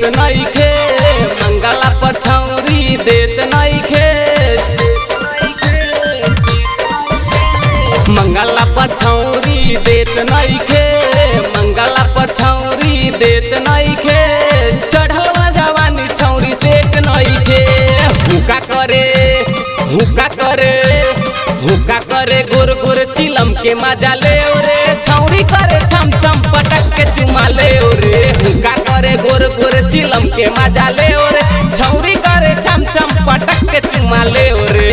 नइखे मंगला पर छौरी देत नइखे मंगला पर छौरी देत नइखे मंगला पर छौरी देत नइखे चढ़लवा जवानी छौरी सेट नइखे हुका करे हुका करे हुका करे गोर गोर चिलम के मजा ले रे छौरी करे छम छम पटक के चुमा ले रे हुका करे गोर गोर चिलम के मजा ले रे छौरी करे छम छम पटक के चुमा ले रे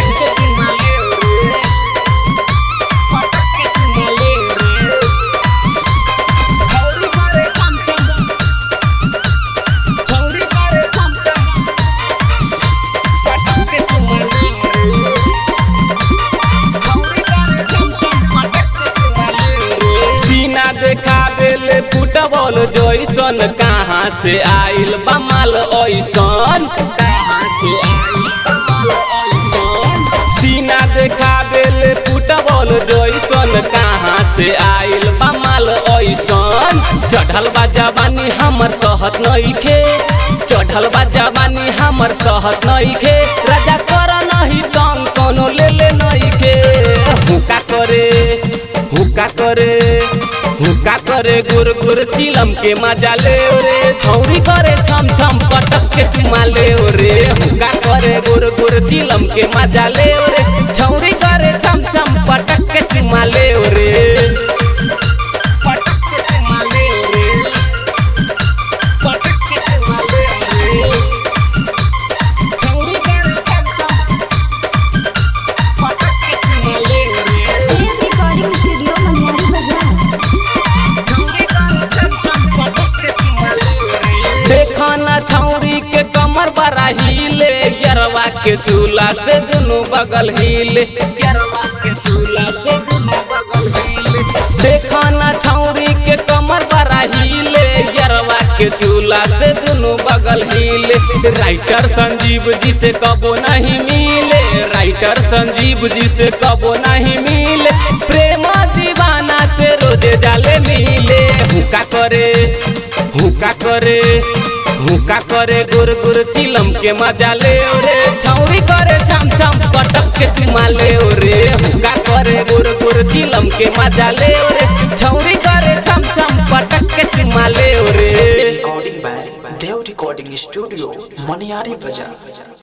सीना देखावेले फुटबॉल जैसन कहाँ से आइल बमाल ऐसन सीना देखावेले फुटबॉल जैसन कहाँ से आइल बमाल ऐसन चढ़ल बा जवानी हमर सहत नइखे चढ़ल बा जवानी हमर सहत नइखे राजा कर नहीं तंग कोनो ले ले नइखे हुका करे हुका करे हुका करे गुर गुर चिलम के मजा ले रे छौरी करे छम छम पटक के चुमा ले रे हुका करे गुर गुर चिलम के मजा ले रे छौरी करे छम छम पटक के चुमा ले रे पटक के चुमा ले रे पटक के चुमा ले रे छौरी करे छम छम पटक के चुमा ले रे एम रिकॉर्डिंग स्टूडियो मनियारी बाजार देखना छौरी के कमर बड़ा हिले यरवा के चूल्हा से दुनू बगल हिले यरवा के चूल्हा से दुनू बगल हिले देखना छौरी के कमर बड़ा हिले यरवा के चूल्हा से दुनू बगल हिले राइटर संजीव जी से कबो नहीं मिले राइटर संजीव जी से कबो नहीं मिले प्रेम दीवाना से रोजे जाले मिले हुका करे हुका करे हुका करे गुर गुर चिलम के मजा ले रे छौरी करे छम छम पटक के चुमा ले रे हुका करे गुर गुर चिलम के मजा ले रे छौरी करे छम छम पटक के चुमा ले रे recording by Dev Recording Studio, Maniari Bazaar.